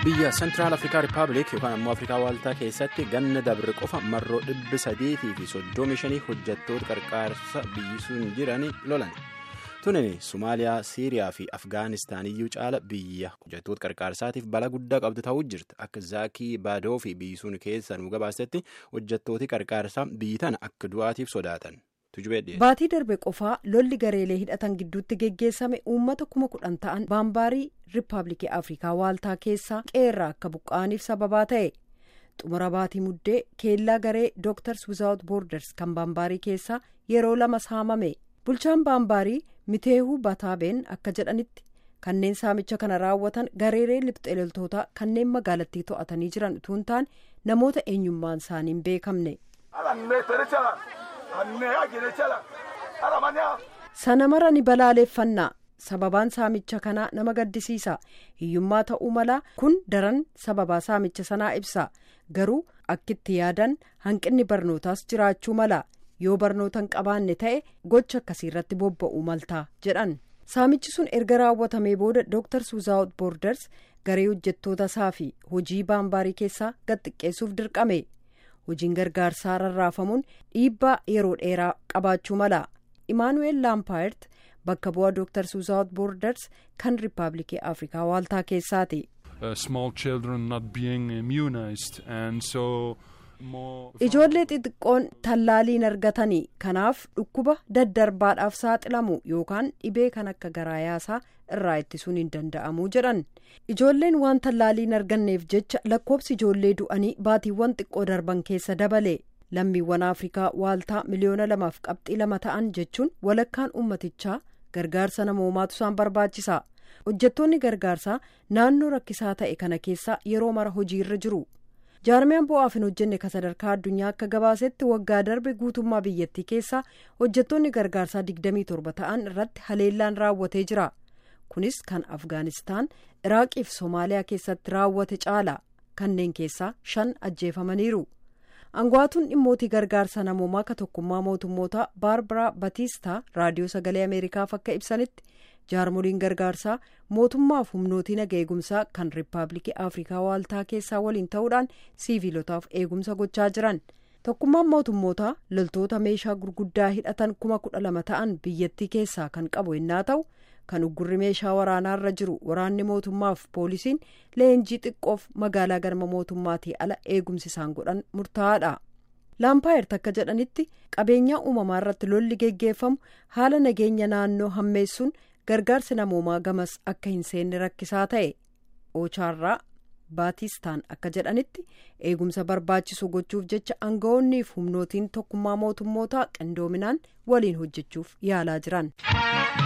biyya sentiraal afrikaa rippaabilik yookaan ammoo afrikaa waaltaa keessatti ganna dabre qofa marroo dhibbi sadeetii fi soddomi shanii hojjettoota qarqaarsa biyyisuun jiran lolan tunin somaaliyaa siiriyaa fi afgaanistaaniyyuu caala biyya hojjettoota qarqaarsaatiif bala guddaa qabdu ta'uu jirti akka zaakii baadoo fi biyyisuun keessa nu gabaasetti hojjettooti qarqaarsaa biyyi tana akka du'aatiif sodaatan. baatii darbe qofaa lolli gareelee hidhatan gidduutti geggeessame uummata kuma kudhan ta'an baambaarii riippaabilikii afrikaa waaltaa keessaa qeerraa akka buqqa'aniif sababaa ta'e xumura baatii muddee keellaa garee dooktars wizaawut boorders kan baambaarii keessaa yeroo lama saamame bulchaan baambaarii miteehuu bataabeen akka jedhanitti kanneen saamicha kana raawwatan gareelee lixxeeloltootaa kanneen magaalattii to'atanii jiran utuu hin taane namoota eenyummaan isaanii hin beekamne. sana mara ni balaaleffannaa sababaan saamicha kanaa nama gaddisiisa hiyyummaa ta'uu mala kun daran sababaa saamicha sanaa ibsa garuu akkitti yaadan hanqinni barnootaas jiraachuu mala yoo barnoota hin qabaanne ta'e gocha akkasii irratti bobba'uu maltaa jedhan saamichi sun erga raawwatamee booda dooktars wizaawut boorders garee hojjettoota isaa fi hojii baambaarii keessaa gad xiqqeessuuf dirqame. hojiin gargaarsaa rarraafamuun dhiibbaa yeroo dheeraa qabaachuu mala imaanuweel laampaayert bakka bu'aa dooktars wizaawut boorders kan riippaabilikii afrikaa waaltaa keessaati. ijoollee xixiqqoon tallaaliin argatanii kanaaf dhukkuba daddarbaadhaaf saaxilamu yookaan dhibee kan akka garaa yaasaa irraa ittisuun hin danda'amu jedhan ijoolleen waan tallaaliin arganneef jecha lakkoobsi ijoollee du'anii baatiiwwan xiqqoo darban keessa dabale lammiiwwan afrikaa waaltaa miliyoona lamaaf qabxii lama ta'an jechuun walakkaan ummatichaa gargaarsa namoomaatu isaan barbaachisa hojjettoonni gargaarsaa naannoo rakkisaa ta'e kana keessa yeroo mara hojiirra jiru. jaarmiyaan bu'aaf hin hojjenne ka sadarkaa addunyaa akka gabaasetti waggaa darbe guutummaa biyyattii keessaa hojjettoonni gargaarsaa 27 ta'an irratti haleellaan raawwatee jira kunis kan afgaanistaan iraaqii fi soomaaliyaa keessatti raawwate caala kanneen keessaa shan ajjeefamaniiru aangawaatuun dhimmootii gargaarsa namoomaa ka tokkummaa mootummoota baarbaraa batiistaa raadiyoo sagalee ameerikaaf akka ibsanitti jaarmoliin gargaarsaa mootummaaf humnootii naga eegumsaa kan riippaabilikii afrikaa waaltaa keessaa waliin ta'uudhaan siiviilotaaf eegumsa gochaa jiran tokkummaan mootummootaa loltoota meeshaa gurguddaa hidhatan kuma kudha lama ta'an biyyattii keessaa kan qabu yennaa ta'u kan uggurri meeshaa waraanaarra jiru waraanni mootummaaf poolisiin leenjii xiqqoof magaalaa galma mootummaatii ala eegumsi isaan godhan murtaa'aadha. laampaayert akka jedhanitti qabeenyaa uumamaa irratti lolli geggeeffamu haala nageenya naannoo hammeessuun gargaarsi namoomaa gamas akka hin seenne rakkisaa ta'e oochaarraa baatistaan akka jedhanitti eegumsa barbaachisu gochuuf jecha aangawoonniif humnootiin tokkummaa mootummootaa qindoominaan waliin hojjechuuf yaalaa jiran.